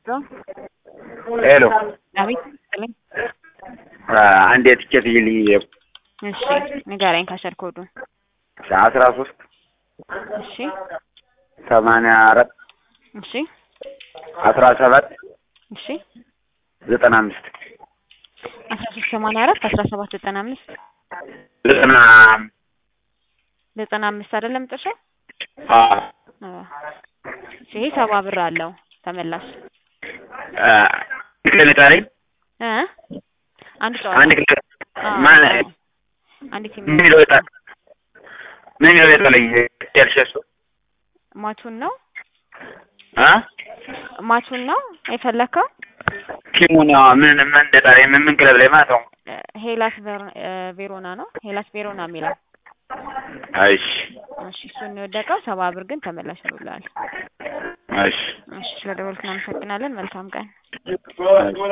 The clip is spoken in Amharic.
ሄሎ አቤት ይስጥልኝ። አንድ የትኬት ይልኝ እሺ ንገረኝ ካሸር ኮዱ አስራ ሶስት እሺ ሰማንያ አራት እሺ አስራ ሰባት እሺ ዘጠና አምስት አስራ ሶስት ሰማንያ አራት አስራ ሰባት ዘጠና አምስት ዘጠና ዘጠና አምስት አይደለም መጨረሻው? አዎ አዎ። ይሄ ሰባ ብር አለው ተመላሽ ክለብ ጣለኝ እ አንድ ጨዋታ አንድ ክለብ አዎ፣ ማን አዎ። አንድ ቲም ምን የሚለው ይጣል ምን የሚለው ይጣለኝ ያልሸሱ ማቹን ነው አ ማቹን ነው የፈለከው? ቲሙን ያው ምን ምን እንደጣለኝ ምን ምን ክለብ ላይ ማለት ነው እ ሄላስ ቬሮ- እ ቬሮና ነው ሄላስ ቬሮና የሚለው እሺ እሺ እሱን ነው የወደቀው። ሰባ ብር ግን ተመላሽ ብሏል። እሺ እሺ ስለደወልክ እናመሰግናለን። መልካም ቀን። እሺ